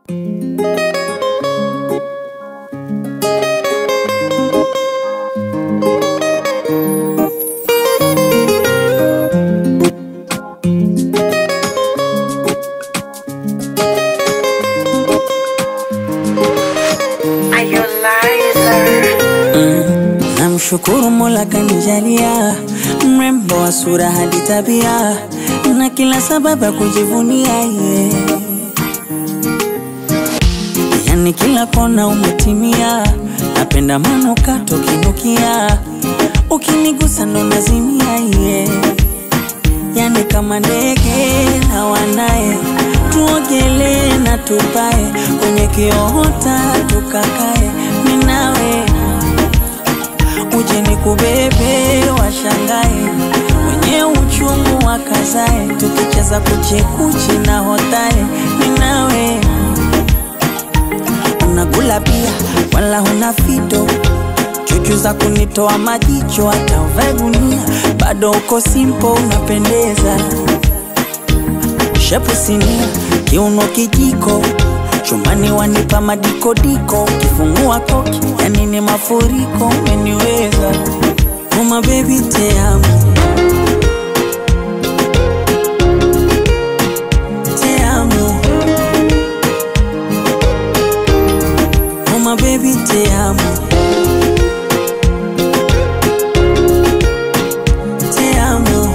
Namshukuru Mola kanijalia mrembo wa sura hadi tabia na kila sababu ya kujivunia yeah. Yani kila kona umetimia, napenda manukato kinukia, ukinigusa ndo nazimia yeah. Yani kama ndege na wanaye, tuogelee na tupae kwenye kiota tukakae, minawe uje ni kubebe washangae, wenye uchungu wakazae, tukicheza kuchekuchi na hotae, minawe unakula pia wala huna fito chuchu za kunitoa majicho, hata uvae gunia bado uko simpo, unapendeza shepu sinia, kiuno kijiko chumbani wanipa madikodiko, ukifungua koki yani ni mafuriko, umeniweza uma baby te amo te amo uma baby te amo te amo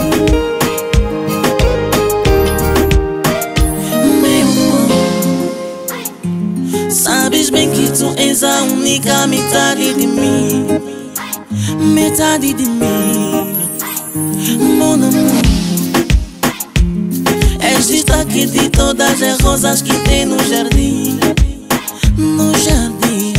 Sabes bem que tu és a única metade de mim Metade de mim Mon amor És destaque de todas as rosas que tem no jardim No jardim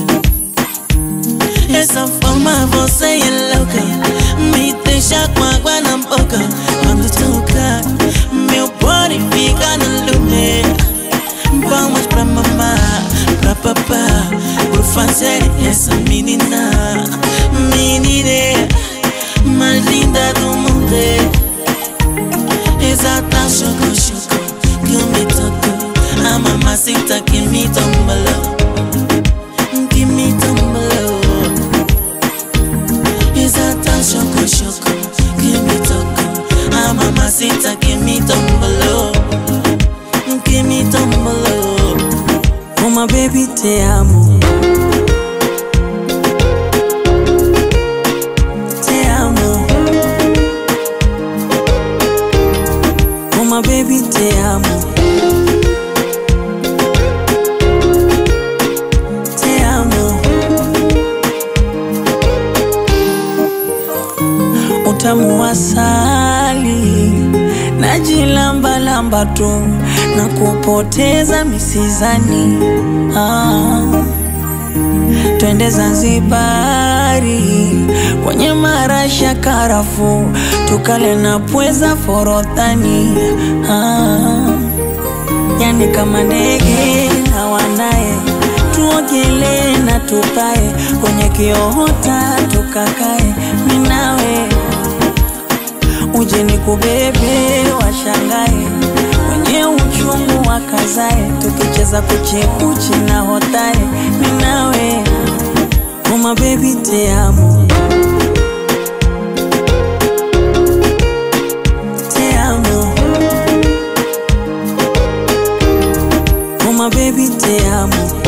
Essa forma você é louca Me deixa com água na boca Quando toca Meu body fica no lume Vamos pra mamá, pra papá Por fazer essa menina Menina mais linda do mundo Exata choco choco que me tocou A mamacita que me tombalou Que me tombalou Exata choco choco que me tocou A mamacita que me tombalou Que me tombalou uma baby te amo te amo uma baby te amo te amo utamu wa asali najilambalamba tu na kupoteza misizani ah. Twende Zanzibari kwenye marasha karafu, tukale na pweza forodhani ah. Yani kama ndege na wanaye, tuogelee na tupae kwenye kiota tukakae, minawe uje ni kubebe washangae, wenye uchungu wakazae, tukicheza kuchekuchi na hotae, minawe uma baby te amo te amo uma baby te amo